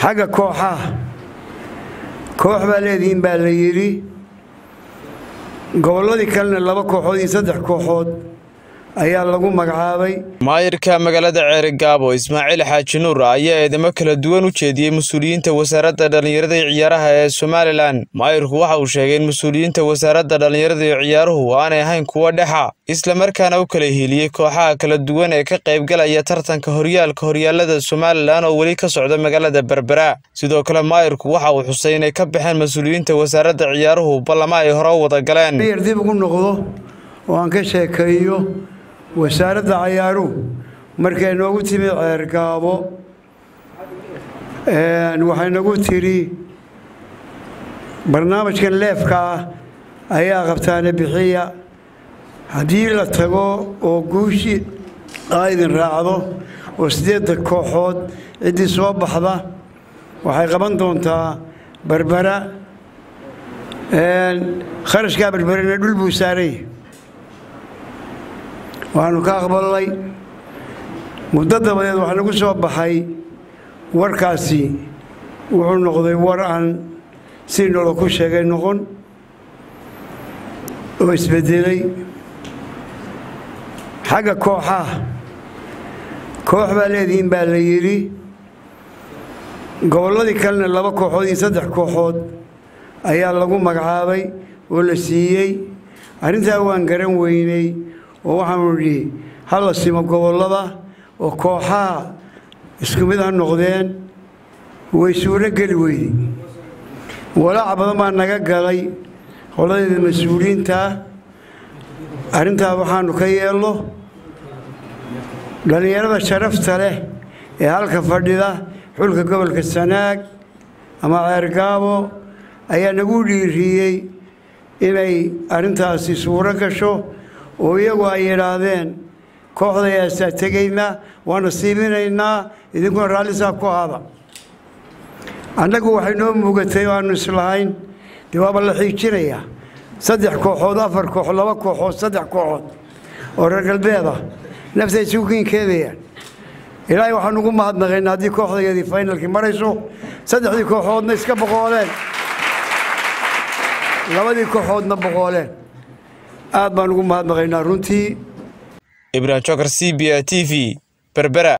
xagga kooxaha koox baa leedihiin baa la yidhi gobolladii kalena laba kooxood iyo saddex kooxood ayaa lagu magacaabay maayirka magaalada ceerigaabo ismaaciil xaaji nuur ayaa eedamo kala duwan u jeediyey mas-uuliyiinta wasaaradda dhallinyarada iyo ciyaaraha ee somalilan maayirku waxa uu sheegay in mas-uuliyiinta wasaaradda dhallinyarada iyo ciyaaruhu aanay ahayn kuwo dhexa islamarkaana u kala hiiliyey kooxaha kala duwan ee ka qaybgalaya tartanka horyaalka horyaalada somalilan oo weli ka socda magaalada berbera sidoo kale maayirku waxa uu xusay inay ka baxeen mas-uuliyiinta wasaaradda ciyaaruhu ballama ay hore u wada galeen yar dib ugu noqdo oo aan ka sheekeeyo wasaaradda cayaaruhu markay noogu timid ceergaabo waxay nagu tidhi barnaamijkan leefka ah ayaa qabtaana bixiya haddii la tago oo guushii aa idin raacdo oo siddeedda kooxood ciddii soo baxda waxay qaban doontaa berbera kharashkaa berberena dhul buu saaranya waxaanu ka aqbalnay muddo dabadeed waxaa nagu soo baxay warkaasi wuxuu noqday war aan si nolo ku sheegay noqon oo isbedelay xagga kooxaha koox baa leedihiin baa la yidhi gobolladii kalena laba kooxood iyo saddex kooxood ayaa lagu magacaabay oo la siiyey arrintaa waan garan weynay oo waxaanu nidhi ha la simo gobollada oo kooxaha isku mid ha noqdeen way suuro geli weyday walaac badan baa naga galay qoladeeda mas-uuliyiintaa arrintaa waxaanu ka yeelno dhallinyarada sharafta leh ee halka fadhida xulka gobolka sanaag ama ceergaabo ayaa nagu dhiiriyey inay arrintaasi suuro gasho oo iyagu ay yidhaahdeen kooxdayaasaa tegaynaa waana siiminaynaa idinkuna raallisaa ku aada annagu waxay noo muugatay oo aanu islahayn dee waaba la xiijinayaa saddex kooxood afar kooxood laba kooxood saddex kooxood oo reer galbeed ah nafta isugu kiinkeedayaan ilaahay waxaan ugu mahadnaqaynaa haddii kooxdageedii faynalkii marayso saddexdii kooxoodna iska boqooleen labadii kooxoodna boqooleen aad baan ugu mahadnaqaynaa runtii ibrahim jokar c b a t v berbera